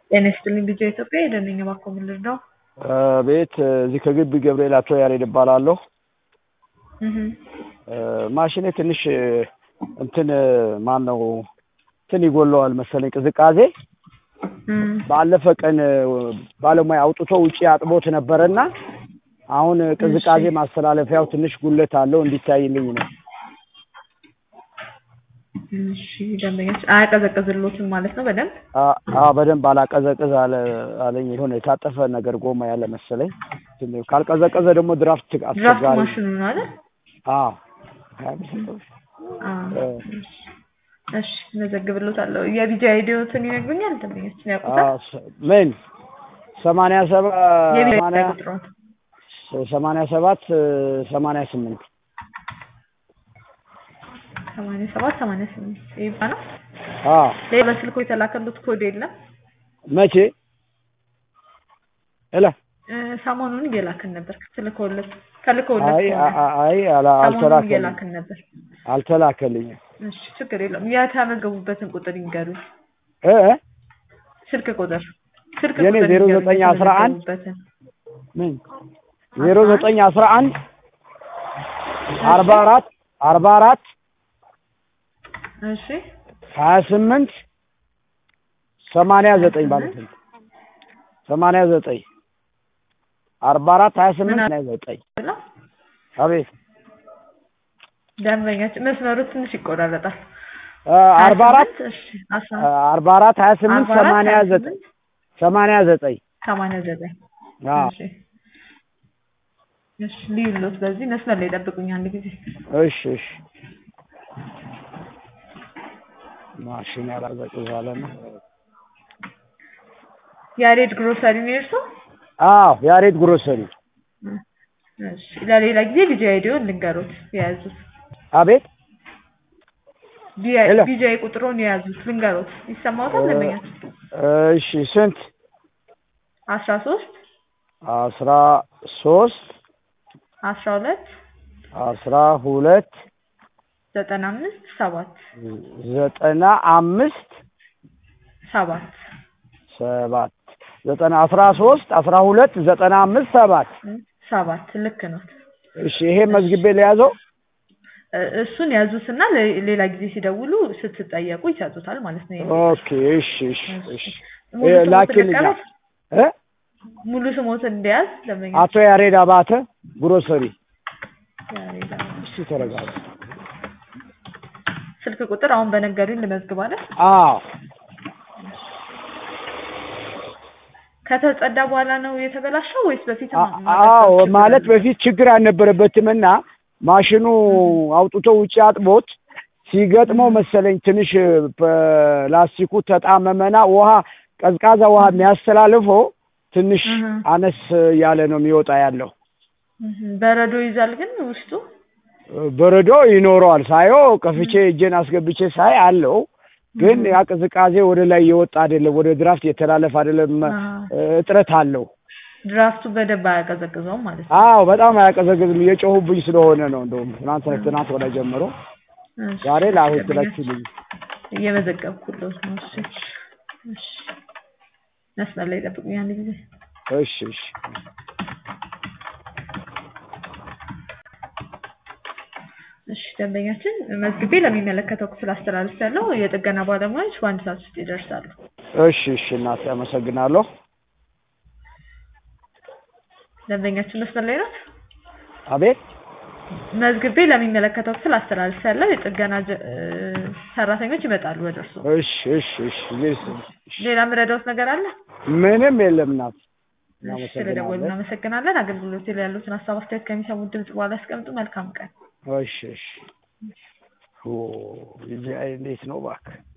ጤና ይስጥልኝ ልጄ ኢትዮጵያ የደነኝ እባክዎ ምን ልርዳው? ቤት እዚህ ከግቢ ገብርኤል አቶ ያሬድ እባላለሁ። እህ ማሽኔ ትንሽ እንትን ማን ነው እንትን ይጎለዋል መሰለኝ ቅዝቃዜ። እም ባለፈ ቀን ባለሙያ አውጥቶ ውጪ አጥቦት ነበረና አሁን ቅዝቃዜ ማስተላለፊያው ትንሽ ጉለት አለው እንዲታይልኝ ነው። እሺ ደንበኛች አያቀዘቅዝሎትም ማለት ነው በደንብ አ- አ በደንብ አላቀዘቅዝ አለ አለኝ። የሆነ የታጠፈ ነገር ጎማ ያለ መሰለኝ። ትንሽ ካልቀዘቀዘ ደግሞ ድራፍት ድራፍት አስቸጋሪ ማሽኑ ነው አይደል? አዎ አዎ። እሺ መዘግብሎታለሁ። የቢጂ አይዲዎትን ይነግሩኛል ደንበኞችን አ ያውቁታል? ስ- ምን ሰማንያ ሰባት የቢጂ ሰማንያ ቁጥሮት ሰማንያ ሰባት ሰማንያ ስምንት ሰማንያ ሰባት ሰማንያ ስምንት ይባላል። አዎ ሌላ በስልኮ የተላከሉት ኮድ የለም? መቼ እላ እ፣ ሰሞኑን እየላክን ነበር ትልከውለት ተልከውለት አይ ከሆነ አ- አይ አላ- ሰሞኑን አልተላከልኝም እየላክን ነበር። አልተላከልኝም እሺ ችግር የለውም። የተመዘገቡበትን ቁጥር ይንገሩኝ። እ እ ስልክ ቁጥር ስልክ የኔ ቁጥር ዜሮ ይንገሩኝ ዘጠኝ አስራ አንድ የተመዘገቡበትን። ምን ዜሮ ዘጠኝ አስራ አንድ አርባ አራት አርባ አራት እሺ ሀያ ስምንት ሰማንያ ዘጠኝ ማለት ነው ሰማንያ ዘጠኝ አርባ አራት ሀያ ስምንት ምን ሰማንያ ዘጠኝ ብለው አቤት ደንበኛችን መስመሩ ትንሽ ይቆራረጣል። እ አርባ አራት 28 እሺ አስራ እ አርባ አራት ሀያ ስምንት 44 ሰማንያ ዘጠኝ 28 ሰማንያ ዘጠኝ ሰማንያ ዘጠኝ አዎ እሺ እሺ ልዩሎት በዚህ መስመር ላይ ጠብቁኝ አንድ ጊዜ እሺ እሺ ማሽን ያላዘቅዛለ ነው ያሬድ ግሮሰሪ ነው የእርስዎ? አዎ ያሬድ ግሮሰሪ እሺ ለሌላ ጊዜ ቢጂ አይዲውን ልንገሩት የያዙት አቤት ሄሎ። ቢጂ አይ ቁጥሩን የያዙት ልንገሩት ይሰማዎታል ደንበኛችን እሺ ስንት አስራ ሶስት አስራ ሶስት አስራ ሁለት አስራ ሁለት ዘጠና አምስት ሰባት ዘጠና አምስት ሰባት ሰባት ዘጠና አስራ ሶስት አስራ ሁለት ዘጠና አምስት ሰባት ሰባት ልክ ነው። እሺ ይሄ መዝግቤ ለያዘው እ- እሱን ያዙትና ለ- ሌላ ጊዜ ሲደውሉ ስትጠየቁ ይሰጡታል ማለት ነው። ይሄን ኦኬ እሺ እሺ እሺ ሙሉ እ ስሞትን ላኪልኝ ልቀበል? እ ሙሉ ስሞትን እንዲያዝ ደንበኛ አቶ ያሬድ አባተ ግሮሰሪ ያሬድ አበባ። እስቲ ተረጋጋ ስልክ ቁጥር አሁን በነገሩኝ ልመዝግብ አይደል? አዎ ከተጸዳ በኋላ ነው የተበላሸው ወይስ በፊት አ- አዎ ማለት በፊት ችግር አልነበረበትም እና ማሽኑ አውጥቶ ውጭ አጥቦት ሲገጥመው መሰለኝ ትንሽ ፕላስቲኩ ተጣመመና ውሃ ቀዝቃዛ ውሃ የሚያስተላልፈው ትንሽ እህ። አነስ ያለ ነው የሚወጣ ያለው። በረዶ ይዛል ግን ውስጡ በረዶ ይኖረዋል ሳየው ከፍቼ እጄን አስገብቼ ሳይ አለው ግን ያ ቅዝቃዜ ወደ ላይ የወጣ አይደለም፣ ወደ ድራፍት የተላለፈ አይደለም፣ አሃ። እጥረት አለው። ድራፍቱ በደንብ አያቀዘቅዘውም ማለት ነው። አዎ በጣም አያቀዘቅዝም። እየጮሁብኝ ስለሆነ ነው። እንደውም ትናንት ትናንት ወደ ጀምሮ እሺ፣ ዛሬ ላሁን ደንበኛ ትለችልኝ። እየመዘገብኩለት ነው። እሺ እሺ፣ መስመር ላይ ጠብቁኝ አንድ ጊዜ እሺ እሺ እሺ ደንበኛችን መዝግቤ ለሚመለከተው ክፍል አስተላልፌያለሁ። የጥገና ባለሙያዎች በአንድ ሰዓት ውስጥ ይደርሳሉ። እሺ እሺ እናቴ አመሰግናለሁ። ደንበኛችን መስመር ላይ ናት። አቤት መዝግቤ ለሚመለከተው ክፍል አስተላልፌያለሁ። የጥገና ጀ- እ፣ ሰራተኞች ይመጣሉ ወደ እርስዎ። እሺ እሺ እሺ ይስ ሌላ የምረዳዎት ነገር አለ? ምንም የለም እናት እሺ ስለደወሉ እናመሰግናለን። አገልግሎት ላይ ያሉትን ሀሳብ አስተያየት ከሚሰሙት ድምጽ በኋላ ያስቀምጡ። መልካም ቀን። እሺ እሺ ኦ ይሄ እንዴት ነው እባክህ